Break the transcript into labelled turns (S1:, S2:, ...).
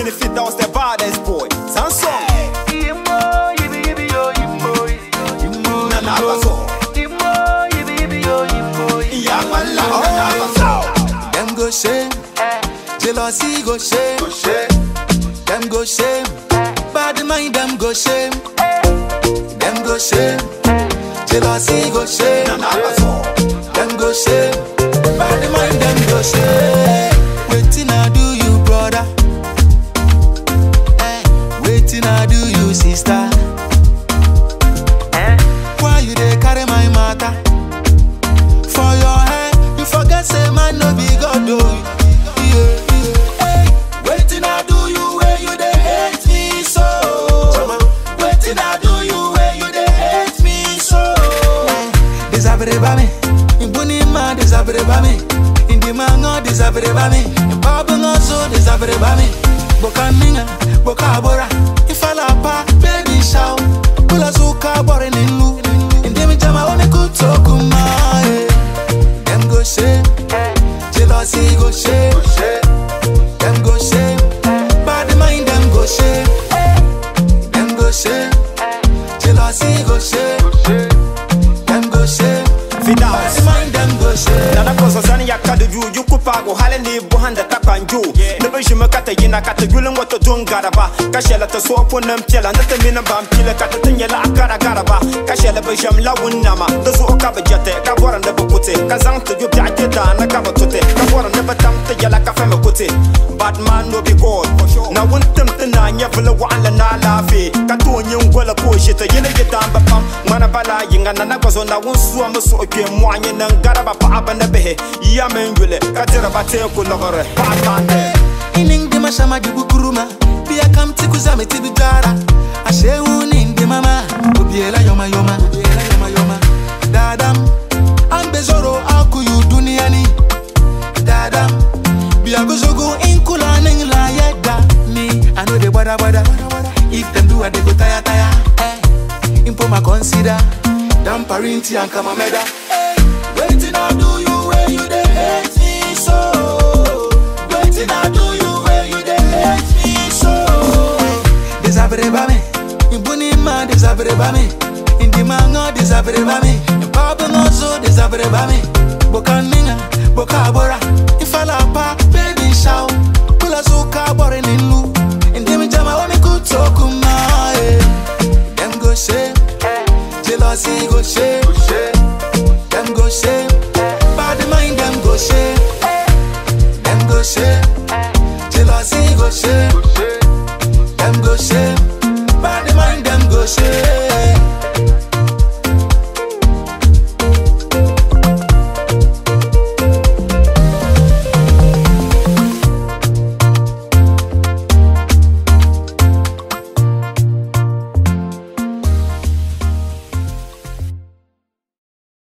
S1: me fit that was the baddest boy. Samsung. Nana Abaso. Iyamala. Nana Abaso.
S2: Them go shame, jealousy go shame, them go shame, bad mind them go shame, them go shame, jealousy go shame,
S1: Nana Abaso.
S2: them go shame, bad mind them go shame. Waiting I do you brother, eh? Waiting I do you sister. Why you dey carry my matter? For your head, you forget say man no be God oh. Yeah, yeah. Hey, waiting I do you where you dey hate me so. Waiting I do you where you dey hate me so. Desabere ba mi, ibuni ma desabere ba mi, indi ma ngo desabere ba mi, babu ngo so desabere ba mi. Boka ninga, boka abora, ifala pa baby shout, kula suka bore nilu, indi mi jama one kutoku ma. Yeah. Them go shame, jealousy go shame, them go shame, bad mind them go shame, them go shame, jealousy go shame, them go shame,
S1: Fidas.
S2: bad mind them go shame.
S1: Nana kosa sani ya kada ju yu kupago hali ni buhan da takanju ne ba shi makata yina kata gulun wata don garaba kashela ta so ko nan pela na ta mina ban pila kata tin yala akara garaba kashela ba jam lawun nama da zo ka ba jate ka boran da ba kute ka zan ta ju ta ke da na ka ba tute ka boran da ba tam ta yala ka fa me kute bad man no be god na wun tum tana nya vula wa ala na lafi ka to nyin gola ko shi ta yina ke dan ba pam mana bala yinga na na kwazo na wun suwa musu okwe mwanye nan garaba pa abana behe ya men yule ka tira ba te ko logore pa bande
S2: Ining di mashama jugu kuruma Pia kam tiku zame tibi jara Ashe uni ndi mama Obiela yoma yoma Obiela yoma yoma Dadam Ambe zoro aku yu duniani Dadam Bia gozogo inkula ning la yeda Me I know they bada bada If them do I they go taya taya eh. Impo ma consider Dam parinti and kama meda eh. Waiting I do you where you dey hate me so Waiting I do you where you dey hate me so Desabere ba me Ibuni ma desabere ba me Indi ma ngo desabere ba me Babu ngo zo desabere ba me Boka ninga, boka abora Ifala pa, baby shout Kula suka bore nilu Indi mi jama wami kutoku ma eh. Them go shame Jealousy go shame